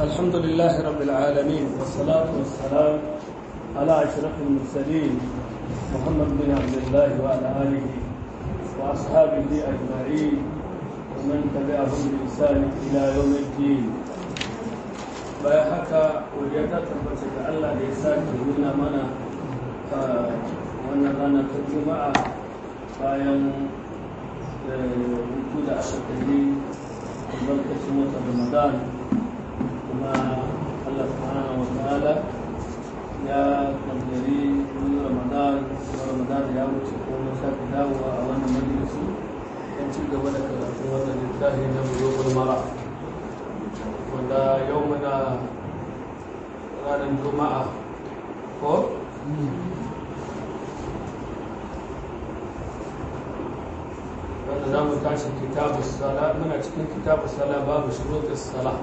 الحمد لله رب العالمين والصلاة والسلام على أشرف المرسلين محمد بن عبد الله وعلى آله وأصحابه أجمعين ومن تبعهم بإحسان إلى يوم الدين bayan haka wajen ta tabbata ga Allah da ya sake nuna mana wannan rana ta juma'a bayan hutu da aka kalli albarkacin watan ramadan kuma Allah subhanahu wa ta'ala ya kaddari wani ramadan kuma ramadan ya wuce ko mun sake dawowa a wannan majalisi don ci gaba da karatun wannan littafi na bulugul mara wanda yau muna ranar juma'a ko wanda za mu tashi kitabu sala muna cikin kitabu sala babu shuruɗin sala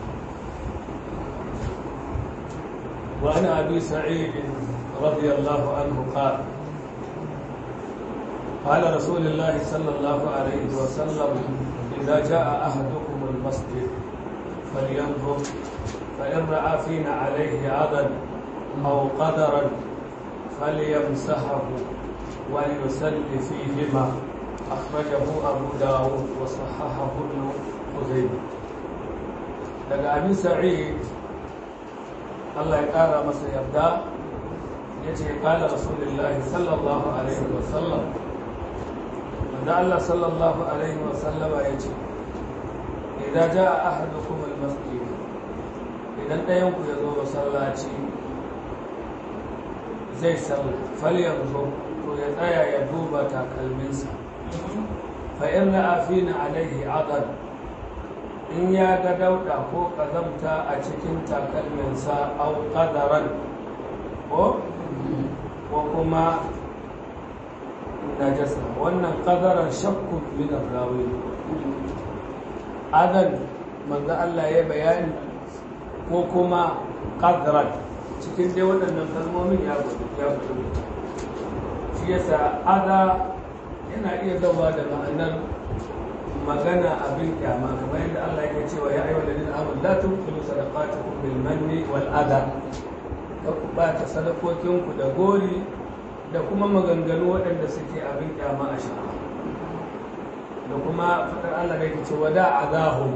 وعن أبي سعيد رضي الله عنه قال قال رسول الله صلى الله عليه وسلم إذا جاء أحدكم المسجد فلينظر فإن رأى فينا عليه عضا أو قدرا فليمسحه وليسل فيهما أخرجه أبو داود وصححه ابن خزيمة daga abin sa'id Allah ya ƙara masa yarda ya ce ƙala rasulullahi sallallahu alaihi wasallam wanda Allah sallallahu alaihi wasallama ya ce idan ja a ahadukum almasjid idan ɗayan ku ya zo masallaci zai sallah fal yanzu to ya tsaya ya duba takalminsa fa in ra'a fina alaihi adad in ya ga dauda ko kazamta a cikin takalminsa au qadaran ko ko kuma najasa wannan qadaran shakku min rawi adan manzo Allah ya bayani ko kuma qadran cikin dai waɗannan kalmomin ya ya shi yasa ada yana iya zama da ma'anar magana abin kyama kamar yadda Allah yake cewa ya ayyuhal ladina amanu la tubtilu sadaqatukum bil manni wal adha ka ku bata sadakokin ku da gori da kuma maganganu waɗanda suke abin kyama a shara da kuma fadar Allah da yake cewa da azahum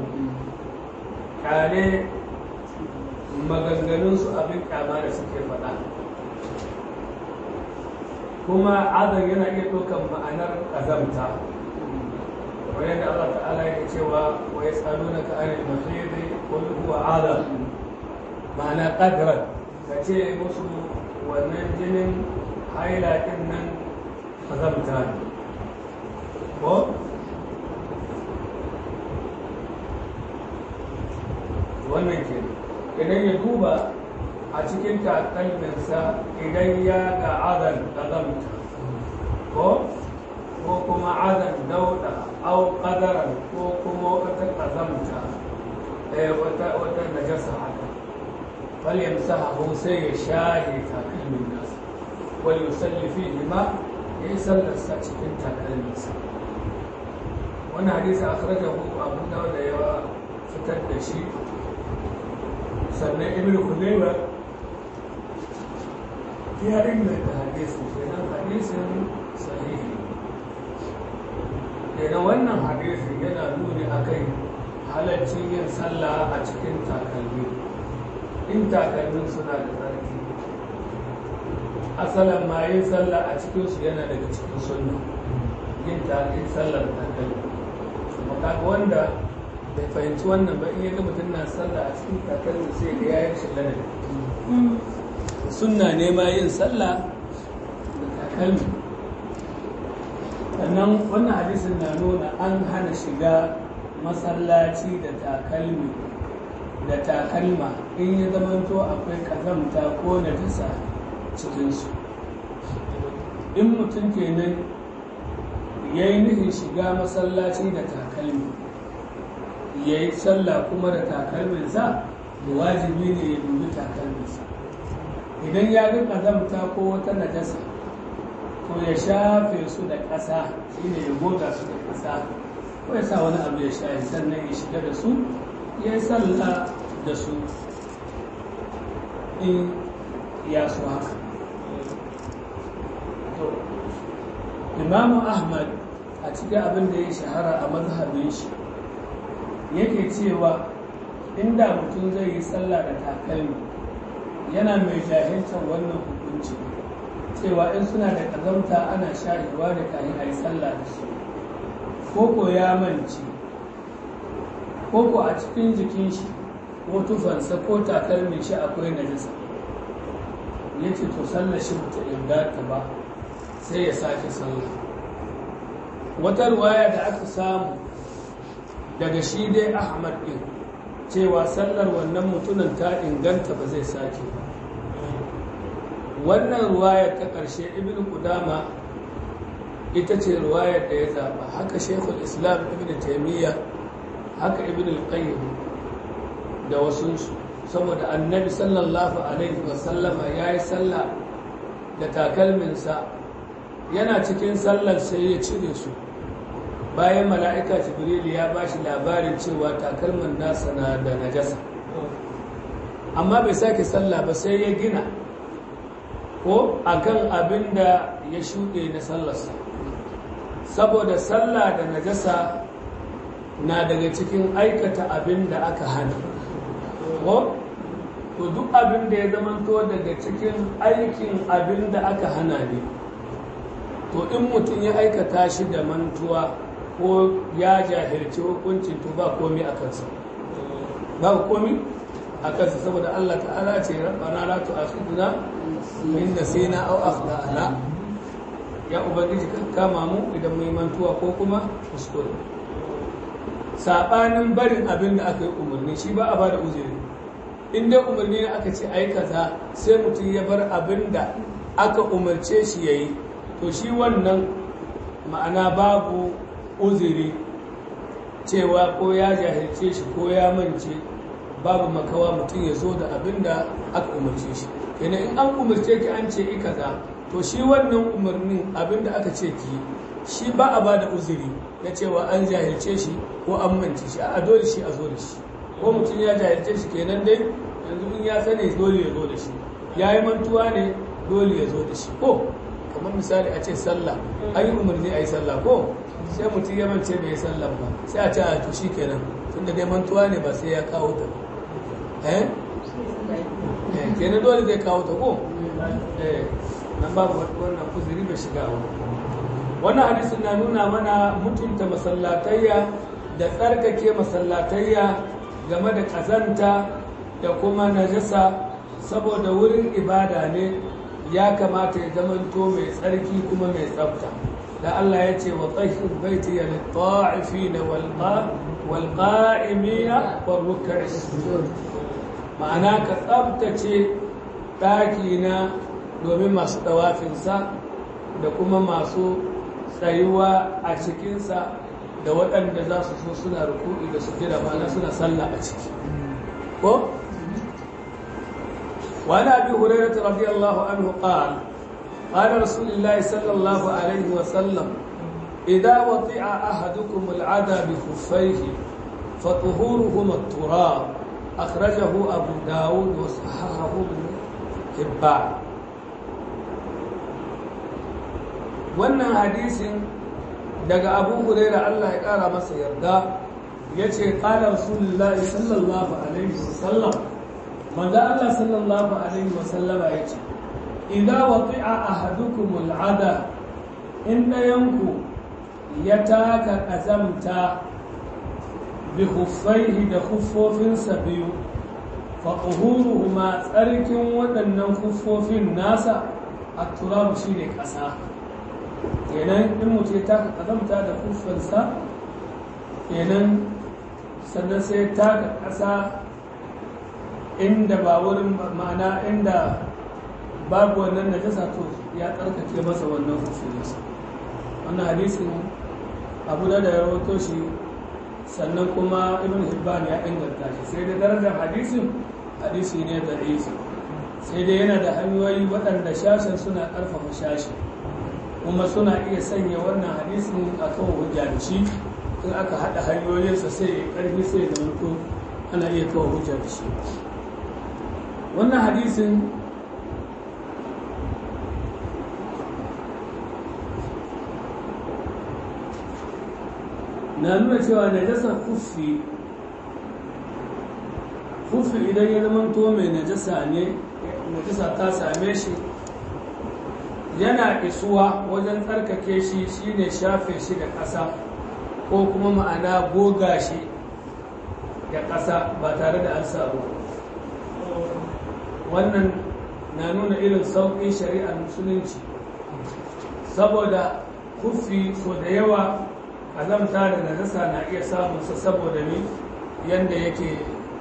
kare maganganun su abin kyama da suke faɗa kuma azan yana iya ɗaukan ma'anar ƙazamta وين الله تعالى يكتوى ويسألونك عن المحيض قل هو عذاب معنى قدرا كتير مسلم وننجن حيلا إنن خزمتان ko wannan ke idan ya duba a cikin takalminsa idan ya ga azan ƙazamta ko ko kuma adan dauda au qadaran ko kuma wata kazamta eh wata wata najasa haka fal yamsahu sai ya shahi takalmin nasa wal yusalli fihi ma ya sallarsa cikin takalminsa wannan hadisi akhrajahu abu dawud da ya fitar da shi sannan ibnu kulayba ya inganta hadisi kenan hadisin sahihi daga wannan hadisi yana nuni a kai halaccin yin sallah a cikin takalmi in takalmin suna da tsarki asalin ma yin sallah a cikinsu yana daga cikin sunna yin takalmin sallar takalmi maka wanda bai fahimci wannan ba in yaga mutum na sallah a cikin takalmi sai ga yayin shi ladabi sunna ne ma yin sallah da takalmi sannan wannan hadisin na nuna an hana shiga masallaci da takalmi da takalma in ya zamanto akwai kazamta ko najasa cikinsu in mutum kenan ya yi nufin shiga masallaci da takalmi ya yi sallah kuma da takalminsa da wajibi ne ya dubi takalminsa idan ya ga kazamta ko wata najasa to ya shafe su da ƙasa shi ne ya goga su da ƙasa ko ya sa wani abu ya shafe sannan ya shiga da su ya yi sallah da su in ya su haka imamu ahmad a cikin abin da ya shahara a mazhabin shi yake cewa inda mutum zai yi sallah da takalmi yana mai jahiltar wannan hukunci cewa in suna da ƙazamta ana shahiwa da kayan a yi sallah da su koko ya manci koko a cikin jikin shi ko tufansa ko takalmin shi akwai najasa ya ce to sallah shi ta inganta ba sai ya sake sallah wata ruwaya da aka samu daga shi dai ahmad ɗin cewa sallar wannan mutumin ta inganta ba zai sake ba wannan ruwayar ta ƙarshe ibn kudama ita ce ruwayar da ya zaɓa haka shekul islam ibn taimiyya haka ibn al-qayyim da wasunsu saboda annabi sallallahu alaihi wasallama ya yi sallah da takalminsa yana cikin sallar sai ya cire su bayan mala'ika jibril ya ba shi labarin cewa takalmin nasa na da najasa amma bai sake sallah ba sai ya gina ko akan abin da ya shuɗe na sallarsa saboda sallah da najasa na daga cikin aikata abin da aka hana ko to duk abin da ya zamanto daga cikin aikin abin da aka hana ne to in mutum ya aikata shi da mantuwa ko ya jahilci hukuncin to ba komi a kansa ba komi a kansa saboda Allah ta'ala ce rabbana la tu'akhidna in nasina aw akhtana ya ubangiji ka kama mu idan mun mantuwa ko kuma kuskure sabanin barin abin da aka yi umarni shi ba a ba da uzuri in dai umarni ne aka ce ai kaza sai mutum ya bar abin da aka umarce shi yayi to shi wannan ma'ana babu uzuri cewa ko ya jahilce shi ko ya mance babu makawa mutum ya zo da abin da aka umarce shi kenan in an umarce ki an ce i kaza to shi wannan umarnin abin da aka ce ki shi ba a ba da uzuri na cewa an jahilce shi ko an mance shi a dole shi a zo da shi ko mutum ya jahilce shi kenan dai yanzu in ya sani dole ya zo da shi ya yi mantuwa ne dole ya zo da shi ko kamar misali a ce sallah an yi umarni a yi sallah ko sai mutum ya mance bai yi sallah ba sai a ce a to shi kenan tunda dai mantuwa ne ba sai ya kawo ta eh kenan dole zai kawo ta ko eh nan babu wannan kuzuri bai shiga a wannan hadisin na nuna mana mutunta masallatayya da tsarkake masallatayya game da kazanta da kuma najasa saboda wurin ibada ne ya kamata ya zamanto mai tsarki kuma mai tsafta da Allah ya ce wa tsahir baiti ya litta'ifina wal qa'imina wal ruk'i ma'ana ka tsaftace ɗaki na domin masu ɗawafinsa da kuma masu tsayuwa a cikinsa da waɗanda za su so suna ruku'i da su jira ma'ana suna sallah a ciki ko وعن ابي هريره رضي الله عنه قال قال رسول الله صلى الله عليه وسلم اذا وطئ احدكم العدى بخفيه فطهورهما التراب اخرجه ابو داود وصححه ابن حبان wannan hadisin daga abu huraira Allah ya kara masa yarda ya ce ƙala rasulullahi sallallahu alaihi wasallam manzo Allah sallallahu alaihi wasallama ya ce idza wati'a ahadukum al'ada in dayanku ya taka azamta bi khuffaihi da khuffofinsa biyu fa tuhuruhuma tsarkin waɗannan khuffofin nasa at-turab shine ƙasa kenan in mutum ya taka azamta da khuffansa kenan sannan sai taka ƙasa inda ba wurin ma'ana inda babu wannan najasa to ya tsarkake masa wannan hukuminsa wannan hadisin abu da ya rawato shi sannan kuma ibn hibban ya inganta shi sai da darajar hadisin hadisi ne da isi sai dai yana da hanyoyi waɗanda shashen suna ƙarfafa shashi kuma suna iya sanya wannan hadisin a kan hujja da shi in aka haɗa hanyoyinsa sai ya ƙarfi sai da mutu ana iya kawo hujja da shi wannan hadisin na nuna cewa najasa kufi kufi idan ya zama to mai najasa ne najasa ta same shi yana isuwa wajen tsarkake shi shine shafe shi da ƙasa ko kuma ma'ana goga shi da ƙasa ba tare da an samu wannan na nuna irin sauƙin shari'ar musulunci saboda kufi so da yawa azamta da najasa na iya samunsa saboda ni yadda yake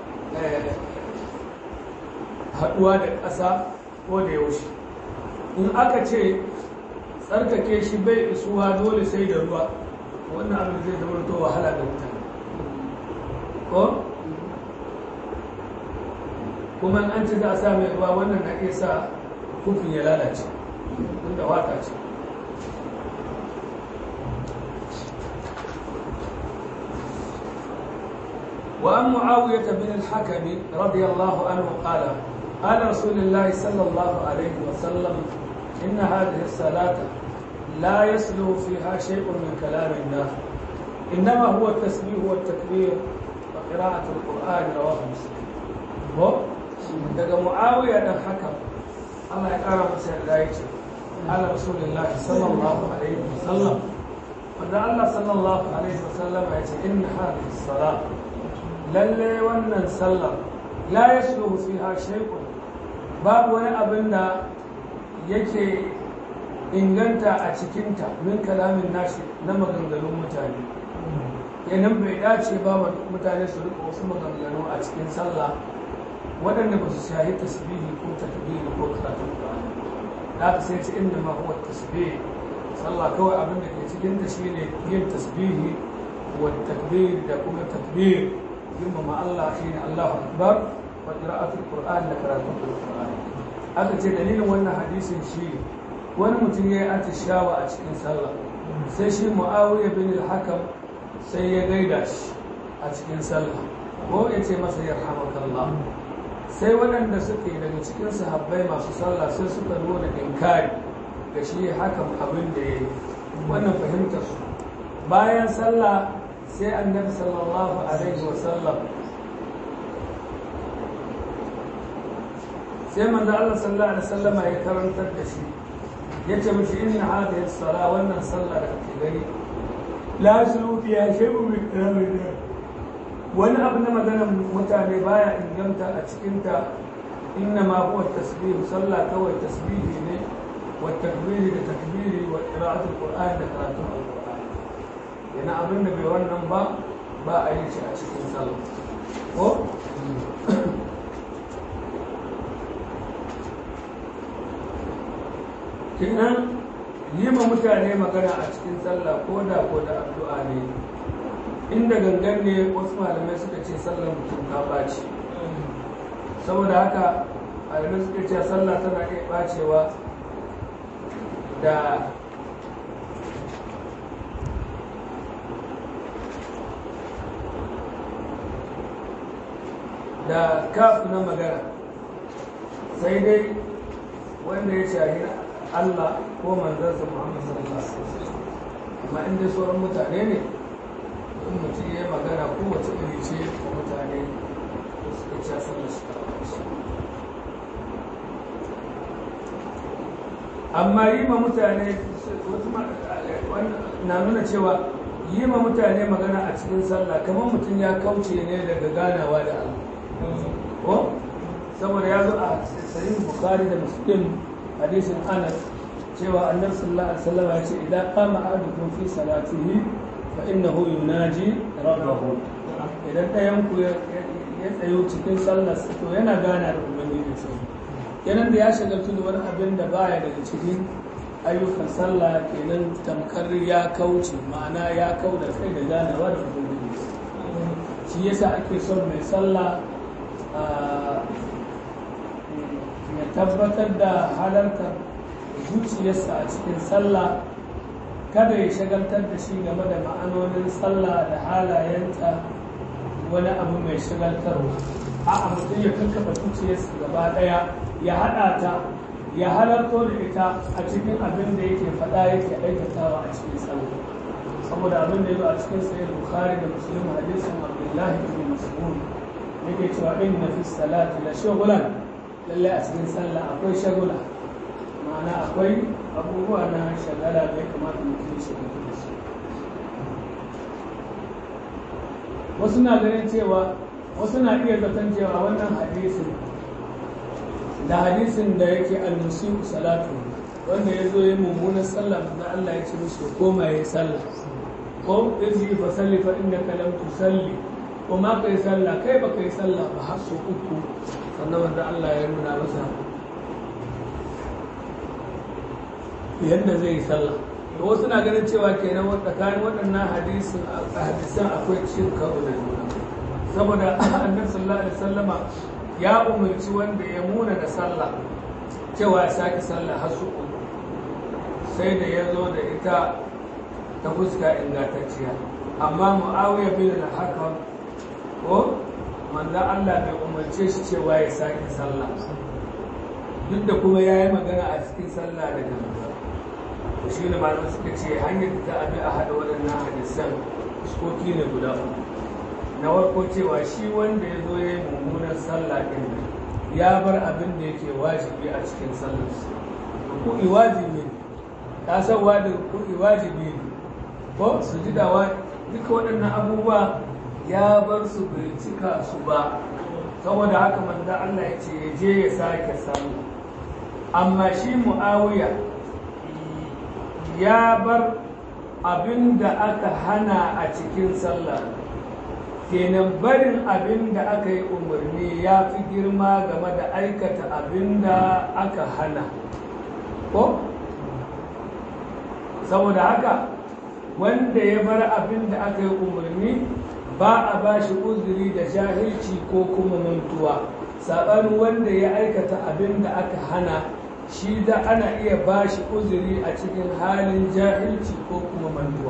haɗuwa da ƙasa ko da yaushe in aka ce tsarkake shi bai isuwa dole sai da ruwa wannan abin zai zama to wahala da mutane ko kuma an ci za a sa mai ruwa wannan na iya sa kufin ya lalace tunda wata ce وعن معاوية بن الحكم رضي الله عنه قال قال رسول الله صلى الله عليه وسلم إن هذه الصلاة لا يسلو فيها شيء من كلام الناس إنما هو التسبيح والتكبير وقراءة القرآن رواه مسلم هو daga muawiya dan hakam Allah ya kara masa yarda yace ala rasulullah sallallahu alaihi wasallam wanda Allah sallallahu alaihi wasallam ya ce inna hadhihi salat lalle wannan sallah la yasluhu fiha shay'un babu wani abin da yake inganta a cikinta min kalamin nashi na maganganun mutane yanan bai dace ba mutane su rika wasu maganganu a cikin sallah waɗanda ba su shahi tasbihi ko takbiri ko karatun Qur'ani da aka sai ce inda ma huwa tasbih sallah kawai abin da ke cikin ta shine yin tasbihi wa takbir da kuma takbir girmama Allah shine Allahu akbar wa qira'atul Qur'an da karatun Qur'ani aka ce dalilin wannan hadisin shi wani mutum ya yi atishawa a cikin sallah sai shi Muawiya bin al-Hakam sai ya gaida shi a cikin sallah ko ya ce masa yarhamakallah sai waɗanda suke daga cikin sahabbai masu sallah sai suka nuna inkari ga shi hakan abin da ya yi wannan fahimtar su bayan sallah sai annabi sallallahu alaihi wasallam sai manzo Allah sallallahu alaihi wasallama ya karantar da shi yace mishi inna hadhihi as-sala wannan sallah da kake gani la yaslu fiha shay'un min kalamin wani abu na maganar mutane baya inganta a cikinta inna ma huwa tasbih sallah kawai tasbihi ne wa takbiri da takbiri wa qira'atul qur'an da karatun alqur'an yana abin da bai wannan ba ba a yi shi a cikin sallah ko kinan yi ma mutane magana a cikin sallah ko da ko da addu'a ne inda gangan ne wasu malamai suka ce sallar mutum ta ɓaci saboda haka malamai suka ce sallah tana iya ɓacewa da da kafu na magana sai dai wanda ya shahi Allah ko manzansa Muhammad sallallahu alaihi wasallam amma inda sauran mutane ne in mutum ya magana kowace iri ce ko mutane da suka ci sallar shi amma yi ma mutane na nuna cewa yi ma mutane magana a cikin sallah kamar mutum ya kauce ne daga ganawa da Allah ko saboda ya zo a sahih bukhari da muslim hadisin anas cewa annabi sallallahu alaihi wasallam ya ce idan qama ahadukum fi salatihi fa innahu yunaji rabbahu idan ɗayan ku ya tsayo cikin sallar to yana gana da ubangiji sai kenan da ya shagaltu da wani abin da baya daga cikin ayyukan sallah kenan tamkar ya kauce ma'ana ya kau da kai da ganawa da ubangiji shi yasa ake son mai sallah ya tabbatar da halartar zuciyarsa a cikin sallah kada ya shagaltar da shi game da ma'anonin sallah da halayenta wani abu mai shagaltarwa a'a mutum ya kakkaba zuciyarsa gaba ɗaya ya haɗa ta ya halarto da ita a cikin abin da yake faɗa yake aikatawa a cikin sallah saboda abin da ya zo a cikin sahih bukhari da muslim hadisin abdullahi ibn mas'ud yake cewa inna fi salati la shughlan lalle a cikin sallah akwai shagula ma'ana akwai abubuwa na shagala da ya kamata mutum ya shiga da su wasu na ganin cewa wasu na iya zaton cewa wannan hadisin da hadisin da yake al-musiu salatu wanda ya zo ya mummunan sallah da Allah ya ce mishi koma ya yi sallah ko irji fa salli fa innaka lam tusalli ko ma kai sallah kai ba kai sallah ba har sau uku sannan wanda Allah ya nuna masa yadda zai yi sallah da wasu na ganin cewa kenan tsakanin waɗannan hadisin hadisan akwai cin karo da juna saboda annabi sallallahu alaihi wasallama ya umarci wanda ya muna da sallah cewa ya sake sallah har su uku sai da ya zo da ita ta fuska ingantacciya amma mu'awiya bin al-hakam ko manzo Allah bai umarce shi cewa ya sake sallah duk da kuma ya yi magana a cikin sallah da gaba shi ne malamai suka ce hanyar da ta abi a haɗa waɗannan hadisan fuskoki ne guda uku na farko cewa shi wanda ya zo ya yi mummunan sallah ɗin ya bar abin da yake wajibi a cikin sallar kuɗi wajibi ne ta san da kuɗi wajibi ne ko su ji dawa duka waɗannan abubuwa ya bar su bai cika su ba saboda haka manzo Allah ya ce ya je ya sake sallah amma shi mu'awiya ya bar abin da aka hana a cikin sallah kenan barin abin da aka yi umarni ya fi girma game da aikata abin da aka hana ko saboda haka wanda ya bar abin da aka yi umarni ba a ba shi uzuri da jahilci ko kuma mantuwa saɓanin wanda ya aikata abin da aka hana shi da ana iya ba shi uzuri a cikin halin jahilci ko kuma mantuwa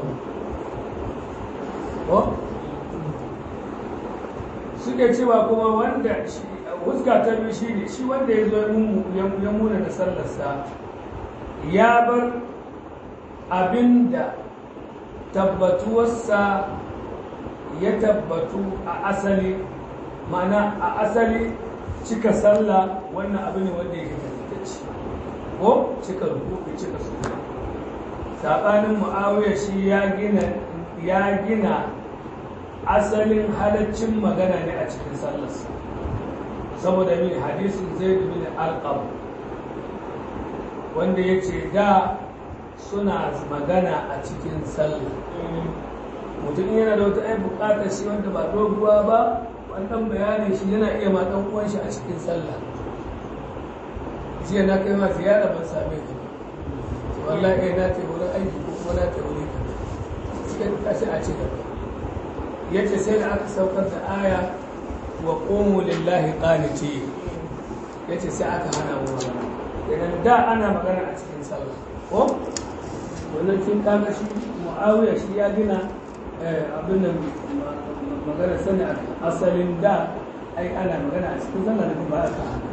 suke cewa kuma wanda huska ta biyu shi ne shi wanda ya zo ya muna da sallarsa ya bar abin da tabbatuwarsa ya tabbatu a asali ma'ana a asali cika sallah wannan abu ne wanda yake tabbatacce ko cika rubutu cika suna saɓanin mu'awiyar shi ya gina ya gina asalin halaccin magana ne a cikin sallarsa saboda min hadisin zai bin alƙam wanda ya ce da suna magana a cikin sallah mutum yana da wata ai bukatar shi wanda ba doguwa ba wannan bayanin shi yana iya matan uwan shi a cikin sallah jiya na kai ma ziyara ban same ka wallahi na ta wurin aiki ko kuma na ta wurin ka sai ka tashi a cikin yace sai da aka saukar da aya wa qumu lillahi qaniti yace sai aka hana mu magana idan da ana magana a cikin sallah ko wannan kin kaga shi muawiya shi ya gina abin da magana sani a asalin da ai ana magana a cikin sallah da ba aka hana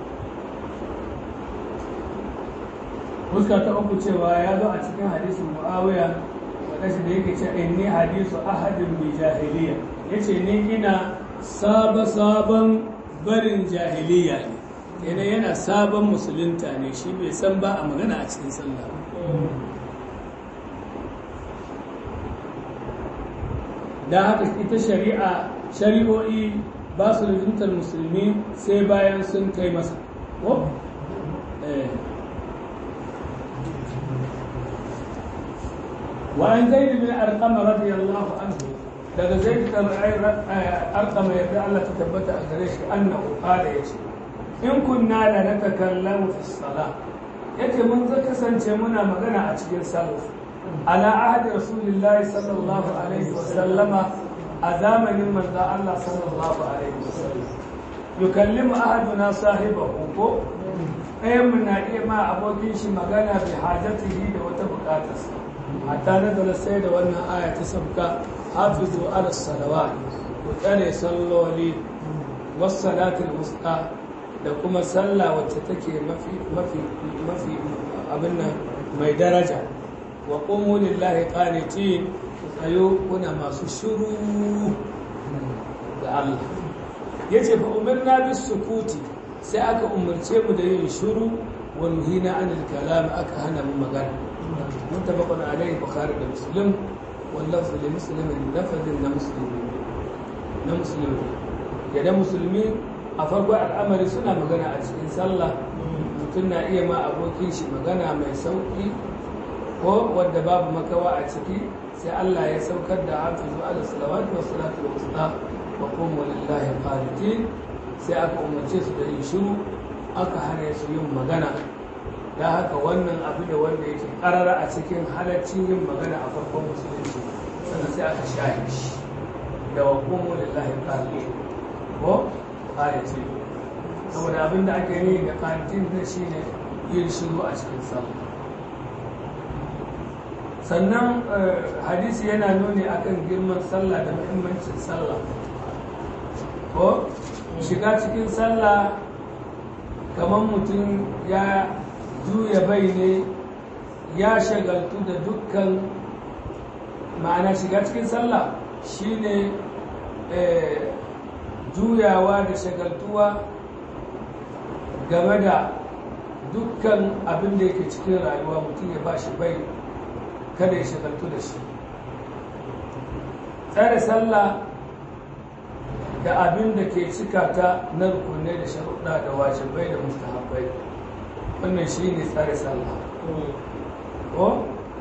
fuska ta uku cewa ya zo a cikin hadisin muawiya kashi da yake ce inni hadisu ahadin bi jahiliya yace ni ina saba sabon barin jahiliya ne kenan yana sabon musulunta ne shi bai san ba a magana a cikin sallah da haka ita shari'a shari'o'i ba su lizuntar musulmi sai bayan sun kai masa ko وعن زيد بن أرقم رضي الله عنه daga zai arkama yadda Allah ta tabbata a gare shi annahu qala yace in kunna la natakallamu fi salah yace mun za kasance muna magana a cikin sallah ala ahdi rasulillahi sallallahu alaihi wa sallama a zamanin manzo Allah sallallahu alaihi wa sallam yukallimu ahaduna sahibahu ko ɗayan mu na iya ma abokin shi magana bi hajatihi da wata bukatarsa hatta na da sai da wannan aya ta sabka hafizu ala salawat ku tsare salloli wasu salatul wusta da kuma sallah wacce take mafi mafi mafi abin nan mai daraja wa qumu lillahi qanitin ku tsayo kuna masu shiru ga Allah yace fa umirna bis sukuti sai aka umarce mu da yin shiru wa nuhina anil kalam aka hana mu magana muttafaqun alayhi bukhari da muslim wal lafzu li muslim lafazin na muslimi na musulmi yadda musulmi a farko al'amari suna magana a cikin sallah mutum na iya ma abokin shi magana mai sauki ko wadda babu makawa a ciki sai Allah ya saukar da hafizu ala salawatu wa salatu wa usta wa qumu lillahi qanitin sai aka umarce su da yin shiru aka hana su yin magana da haka wannan abu da wanda yake karara a cikin halaccin yin magana a farkon musulunci sannan sai aka shahi shi da wa qumu lillahi qanitin ko ayati saboda abin da ake yi da qanitin ne shine yin shiru a cikin sallah sannan hadisi yana nuni akan girman sallah da muhimmancin sallah ko shiga cikin sallah kamar mutum ya juya bai ne ya shagaltu da dukkan ma'ana shiga cikin sallah shine juyawa da shagaltuwa game da dukkan abin da yake cikin rayuwa mutum ya ba shi bai kada ya shagaltu da shi tsare sallah da abin da ke cika ta na rukunai da sharuɗa da wajibai da mustahabbai wannan shi ne tsare sallah ko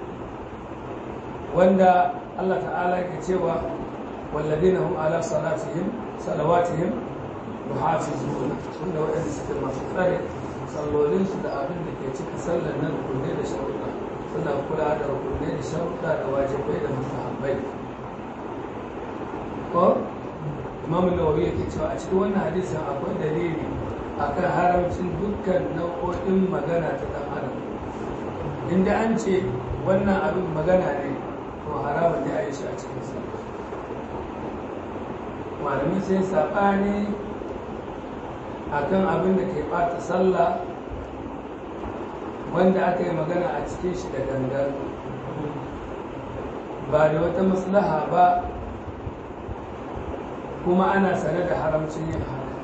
wanda Allah ta'ala ke cewa walladina hum ala salatihim salawatihim yuhafizuna wanda waɗanda suke masu tsare sallolinsu da abin da ke cika sallar na rukunai da sharuɗa suna kula da rukunai da sharuɗa da wajibai da mustahabbai ko imam nawawi yake cewa a cikin wannan hadisin akwai dalili akan haramcin dukkan nau'o'in magana ta dan adam inda an ce wannan abin magana ne to haramun ne a yi shi a cikin sa malamin sai saɓani akan abin da ke ɓata sallah wanda aka yi magana a cikin shi da gangan ba da wata maslaha ba kuma ana sane da haramcin yin haka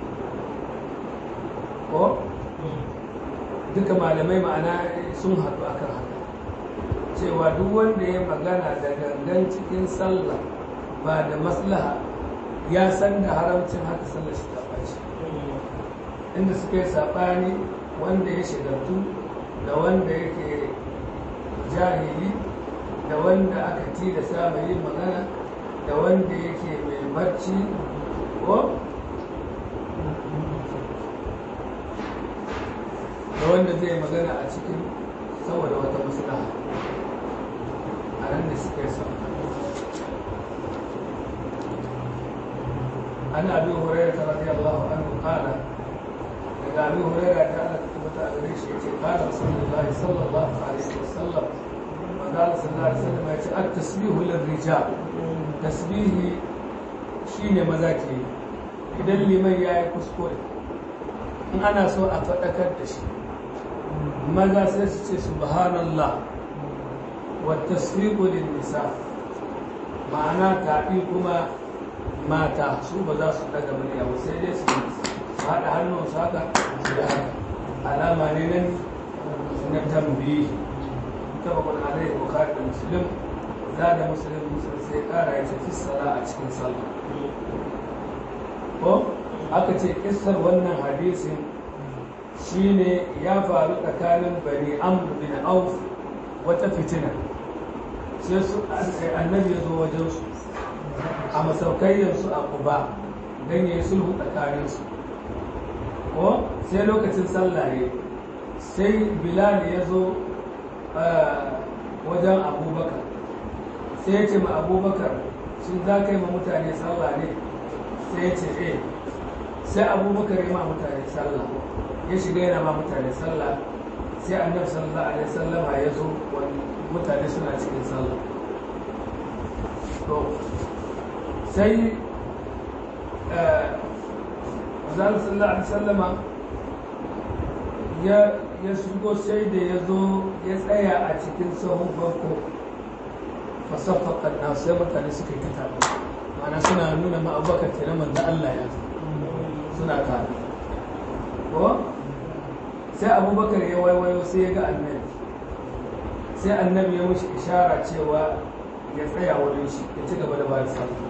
ko duka malamai ma'ana sun haɗu akan haka cewa duk wanda ya magana da gangan cikin sallah ba da maslaha ya san da haramcin haka sallah shi ta ɓaci inda suka yi saɓani wanda ya shigartu da wanda yake jahili da wanda aka tilasta mai yin magana da wanda yake mai barci ko da wanda zai magana a cikin saboda wata maslaha a nan da suka yi sauka an abi hurairah radiyallahu anhu qala daga abi hurairah ta Allah ta tabbata a gare shi yace qala rasulullahi sallallahu alaihi wasallam manzo sallallahu alaihi wasallam yace at-tasbihu lirrijal tasbihi shine maza ke idan liman yayi kuskure in ana so a faɗakar da shi maza sai su ce subhanallah wa tasfiqu lin nisa ma'ana taɓi kuma mata su ba za su daga murya ba sai dai su haɗa hannun su haka su da haka alama ne nan na tambayi ta bakon alai bukhari da muslim za da muslim muslim sai ƙara ya tafi sala a cikin sallah ko aka ce kissar wannan hadisin shine ya faru tsakanin bani amr bin auf wata fitina sai su annabi ya zo wajen su a masaukayyarsu a kuba don ya yi sulhu tsakaninsu ko sai lokacin sallah ne sai bilal ya zo wajen abubakar sai ya ce ma abubakar shi za ka yi ma mutane sallah ne sai ya ce eh sai abubakar ya ma mutane sallah ya shiga yana ma mutane sallah sai annabi sallallahu alaihi sallama ya zo wani mutane suna cikin sallah to sai zan sallallahu alaihi sallama ya shigo sai da ya zo ya tsaya a cikin sahun farko fasaffaƙar na sai mutane suka yi kata mana suna nuna ma abubakar kenan manzo Allah ya zo suna tare ko sai abubakar ya waiwayo sai ya ga annabi sai annabi ya mushi ishara cewa ya tsaya wurin shi ya ci gaba da ba da sallah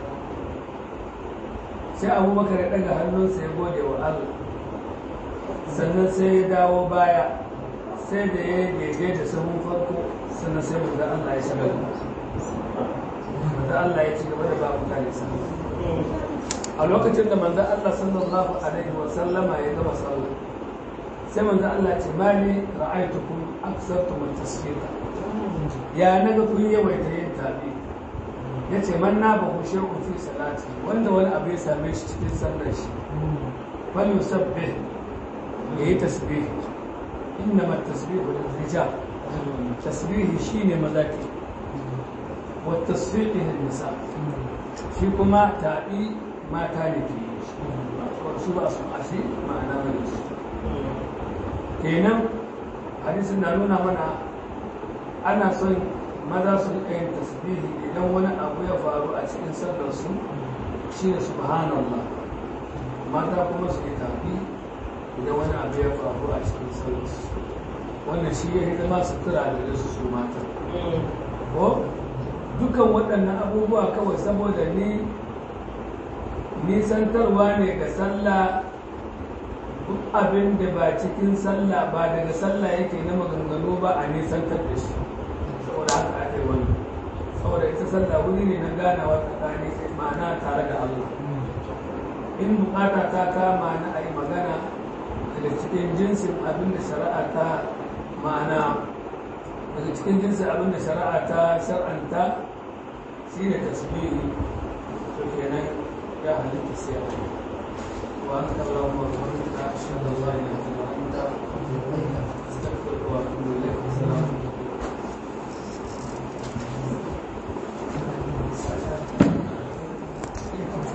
sai abubakar ya ɗaga hannunsa ya gode wa Allah sannan sai ya dawo baya sai da ya daidai da sahun farko sannan sai manzo Allah ya shiga manzo Allah ya ci gaba da ba mutane sallah a lokacin da manzo Allah sallallahu alaihi wa sallama ya gama sallah sai manzo Allah ya ce mali ra'aytukum aksartum at-tasfiqa ya naga kun yawaita yin tabi yace man na ba ku shay'un fi salati wanda wani abu ya same shi cikin sallar shi fal yusabbih yayi tasbih innama at-tasbihu lil-rijal tasbih shine mazaki wa tasfiqi lin-nisa shi kuma tabi mata ne ke yi su ba su ashe ma'ana ne kenan hadisin na nuna mana ana son maza su rika yin tasbihi idan wani abu ya faru a cikin sallar su shi ne subhanallah mata kuma su yi tafi idan wani abu ya faru a cikin sallar su wannan shi ya hidima sutura da su su mata ko dukan waɗannan abubuwa kawai saboda ni nisantarwa ne ga sallah duk abin da ba cikin sallah ba daga sallah yake na maganganu ba a nisantar da shi saboda haka ake wani saboda ita sallah wuri ne na ganawa tsakani ma'ana tare da Allah in bukata ta kama na a yi magana daga cikin jinsin abin da shari'a ta ma'ana daga cikin jinsin abin da shari'a ta shar'anta shi ne tasbihi to kenan ya halitta sai a yi وأنت اللهم وبحمدك أشهد أن لا إله إلا أنت أستغفرك وأتوب إليك